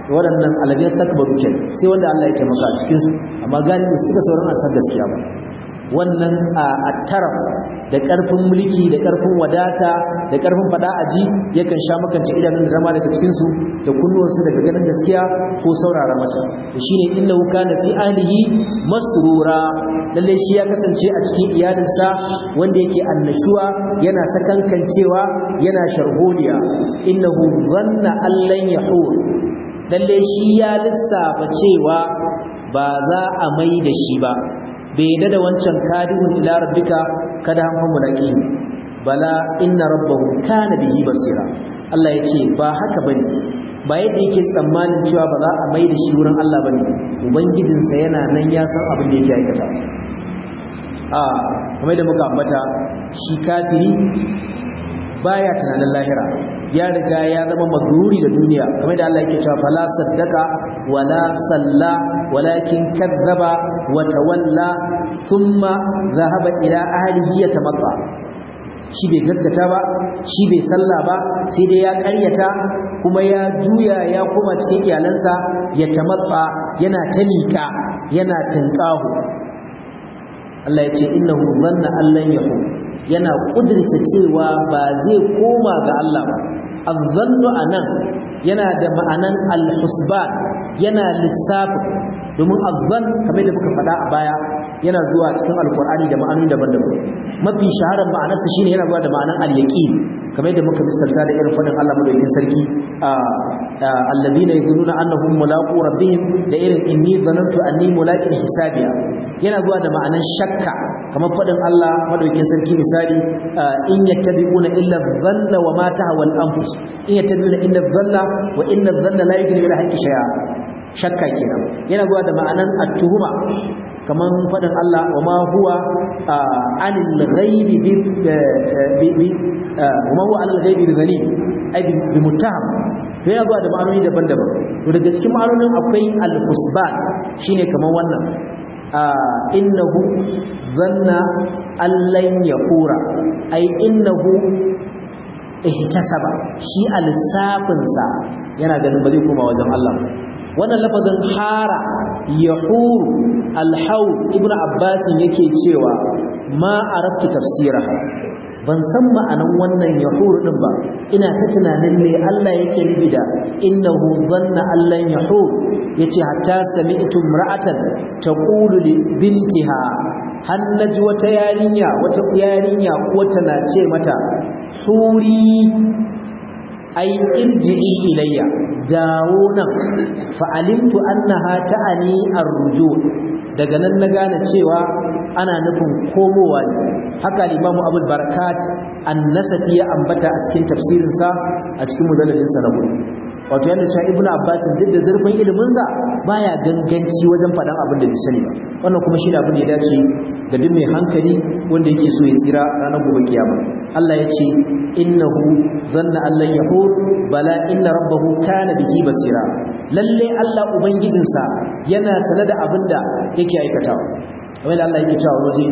waɗannan alabiyar takbaru ke sai wanda Allah ya taimaka a cikin su amma galibi su cika sauran asar gaskiya ba wannan a taraf da ƙarfin mulki da ƙarfin wadata da ƙarfin fada aji yakan sha makance idanun da dama daga cikin su da kunnuwansu daga ganin gaskiya ko saurara mata shine innahu kana fi ahlihi masrura lalle shi ya kasance a cikin iyalinsa wanda yake annashuwa yana sakankancewa yana sharholiya innahu dhanna allan yahur lalle shi ya lissafa cewa ba za a mai da shi ba bai yadda da wancan kadihun ila rabbika kada han mulaki bala inna rabbahu kana bihi basira Allah ya ce ba haka bane ba yadda yake tsammanin cewa ba za a mai da shi wurin Allah bane ubangijinsa yana nan ya san abin da yake aikata a kamar da muka ambata shi kafiri baya tunanin lahira ya riga ya zama magruri da duniya kamar da Allah yake cewa fala saddaka wala salla walakin kadzaba wa tawalla thumma dhahaba ila ahlihi yatamatta shi bai gaskata ba shi bai salla ba sai dai ya ƙaryata kuma ya juya ya koma cikin iyalansa ya tamatsa yana ta liƙa yana tinƙahu Allah ya ce innahu dhanna allan yahu yana kudirce cewa ba zai koma ga Allah ba azzannu anan yana da ma'anan al-husban yana lissafi domin azzan kamar da muka faɗa a baya yana zuwa cikin alkur'ani da ma'anoni daban-daban mafi shaharar ma'anarsa shine yana zuwa da ma'anan al-yaqin kamar da muka misalta da irin faɗin Allah madaukakin sarki alladhina yadhunnuna annahum mulaqu rabbihim da irin inni dhanantu anni mulaqin hisabiya yana zuwa da ma'anan shakka kamar faɗin Allah madaukakin sarki misali in yattabi'una illa dhanna wa ma tahwa al-anfus in yattabi'una illa dhanna wa inna dhanna la yughni min al-haqqi shay'a shakka kenan yana zuwa da ma'anan at-tuhuma kaman faɗin Allah wa ma huwa anil ghaibi bi wa ma huwa anil ghaibi bi zalim ai bi muttaham to yana zuwa da ma'anoni daban-daban to daga cikin ma'anonin akwai al-husban shine kaman wannan innahu zanna allan yaqura ai innahu ihtasaba shi al-safinsa yana ganin ba zai koma wajen Allah wannan lafazin hara yahur al-haw ibnu abbas yake cewa ma araftu tafsiraha ban san ma'anan wannan yahur din ba ina ta tunanin ne Allah yake nufi da innahu dhanna allan yahur yace hatta sami'tu imra'atan taqulu li bintiha har naji wata yarinya wata yarinya ko tana ce mata huri ai irji'i ilayya dawo nan fa alimtu annaha ta'ani arruju daga nan na gane cewa ana nufin komowa ne haka al-Imam Abu Barakat an-Nasafi ya ambata a cikin tafsirinsa a cikin mujalladin sa na wato yanda cewa Ibn Abbas duk da zurfin ilimin sa baya ganganci wajen faɗan abin da bai sani ba wannan kuma shine abin da ya dace ga duk mai hankali wanda yake so ya tsira ranar gobe kiyama Allah ya ce innahu zanna allan yahur bala inna rabbahu kana bihi basira lalle Allah ubangijinsa yana sanar da abin da yake aikatawa kamar da Allah yake cewa waje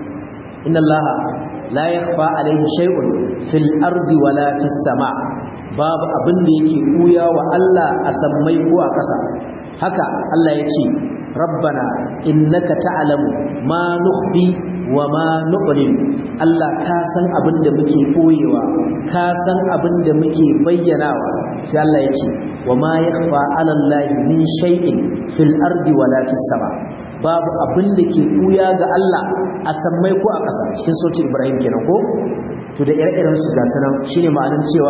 inna Allah la yakhfa alayhi shay'un fil ardi wala fis sama babu abin da yake kuya wa Allah a sammai ko a ƙasa haka Allah ya ce rabbana innaka ta'lamu ma nukhfi wa ma nu'lin Allah ka san abin da muke koyewa ka san abin da muke bayyanawa sai Allah ya ce wa ma yakhfa 'ala Allah min shay'in fil ardi wala fis sama babu abin da ke kuya ga Allah a sammai ko a ƙasa cikin sautin Ibrahim kenan ko to da ire-iren su ga sanan shine ma'anar cewa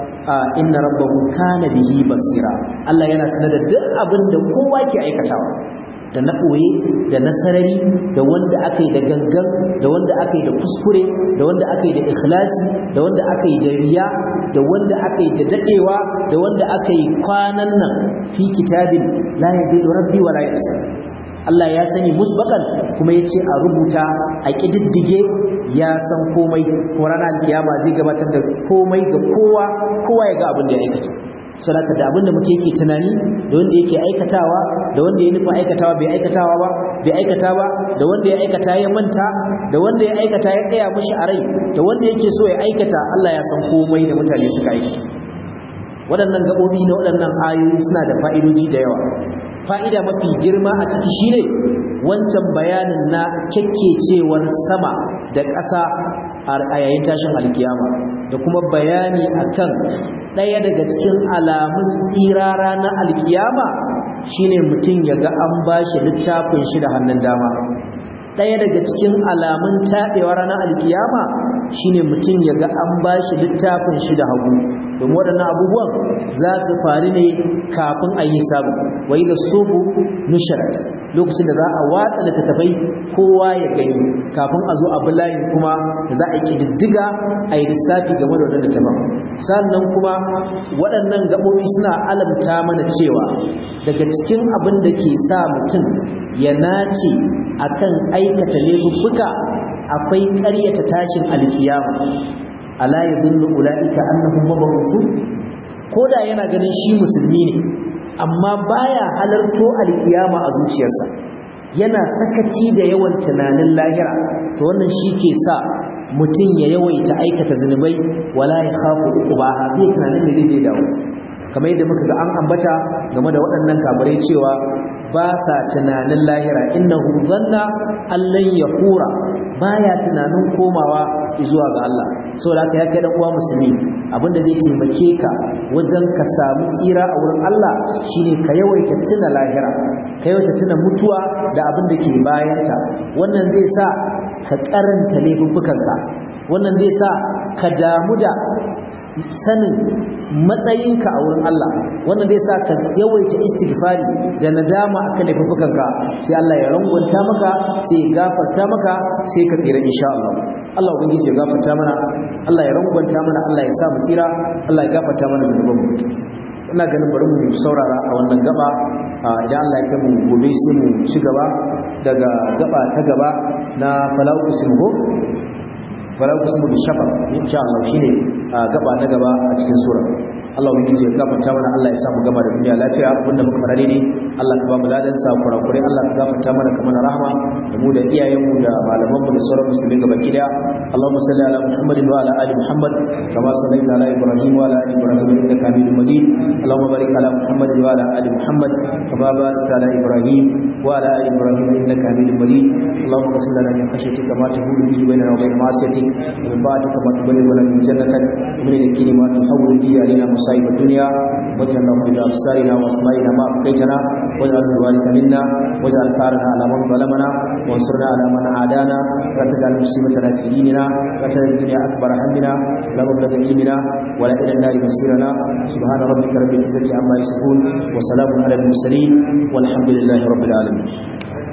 inna rabbahu kana bihi basira Allah yana sanar da duk abin da kowa ke aikatawa da na ɓoye da na sarari da wanda aka yi da gangan da wanda aka yi da kuskure da wanda aka yi da ikhlasi da wanda aka yi da riya da wanda aka yi da daɗewa da wanda aka yi kwanan nan fi kitabin la yadillu rabbi wa la yasa Allah ya sani musbakan kuma ya ce a rubuta a ƙididdige ya san komai ko ranar alkiyama zai gabatar da komai ga kowa kowa ya ga abin da ya aikata sadaka da abinda mutum yake tunani da wanda yake aikatawa da wanda ya nufa aikatawa bai aikatawa ba bai aikata ba da wanda ya aikata ya manta da wanda ya aikata ya tsaya mishi a rai da wanda yake so ya aikata Allah ya san komai da mutane suka aikata waɗannan gaɓoɓi na waɗannan ayoyi suna da fa'idoji da yawa fa'ida mafi girma a ciki shine wancan bayanin na kyakkecewar sama da ƙasa a yayin tashin alkiyama da kuma bayani akan ɗaya daga cikin alamun tsirara na alkiyama shine mutum ya ga an bashi littafin shi da hannun dama ɗaya daga cikin alamun taɓewa ranar alkiyama shine mutum ya ga an bashi littafin shi da hagu domin waɗannan abubuwan za su faru ne kafin a yi sabu wai da sobu nusharat lokacin da za a watsa littattafai kowa ya gani kafin a zo abu layin kuma da za a yi ƙididdiga a yi lissafi game da waɗanda taban sannan kuma waɗannan gaɓoɓi suna alamta mana cewa daga cikin abin da ke sa mutum ya nace akan aikata laifuffuka akwai ƙaryata tashin alkiyama ala yadullu ulaika annahum mabu'usun koda yana ganin shi musulmi ne amma baya halarto alkiyama a zuciyarsa yana sakaci da yawan tunanin lahira to wannan shi ke sa mutum ya yawaita aikata zunubai wala ya khafu uqubaha bai tunanin da zai dawo kamar yadda muka ga an ambata game da waɗannan kafirai cewa ba sa tunanin lahira innahu dhanna allan yahura baya tunanin komawa zuwa ga Allah saboda haka ya kai dan uwa musulmi abinda zai taimake ka wajen ka samu tsira a wurin Allah shine ka yawaita tuna lahira ka yawaita tuna mutuwa da abin da ke bayanta wannan zai sa ka karanta laifuffukanka wannan zai sa ka damu da sanin matsayinka a wurin Allah wannan zai sa ka yawaita istighfari da nadama akan laifukanka sai Allah ya rangwanta maka sai ya gafarta maka sai ka tsira insha Allah Allah ubangiji ya gafarta mana Allah ya rangwanta mana Allah ya sa mu tsira Allah ya gafarta mana zunuban mu ina ganin bari mu saurara a wannan gaba idan Allah ya kai mu gobe sai mu ci gaba daga gaba ta gaba na falaqu simgo falaqu simgo bi shafa insha Allah shine gaba na gaba a cikin sura Allah ubangiji ya gafarta mana Allah ya samu gama da duniya lafiya wanda muka fara ne Allah ka ba mu ladan sa kurakurai Allah ka gafarta mana ka mana rahama da mu da iyayen mu da malaman mu da sauran musulmi gaba ki daya Allahumma salli ala Muhammad wa ala ali Muhammad kama sallaita ala Ibrahim wa ala ali Ibrahim innaka Hamidum Majid Allahumma barik ala Muhammad wa ala ali Muhammad kama barakta ala Ibrahim wa ala ali Ibrahim innaka Hamidum Majid Allahumma qsim lana min khashyatika ma tahulu bihi bainana wa bain ma'asiyatik wa min ta'atika ma tuballighuna min jannatik wa min al-yaqini ma tuhawwilu bihi alaina مصائب الدنيا واجعلنا من بأبصارنا وأسمائنا ما أبقيتنا واجعل الوارث منا واجعل ثارنا على من ظلمنا وانصرنا على من عادانا لا تجعل مصيبتنا في ديننا لا تجعل الدنيا أكبر همنا لا مبلغ علمنا ولا إلى النار مصيرنا سبحان ربك رب العزة عما يصفون وسلام على المرسلين والحمد لله رب العالمين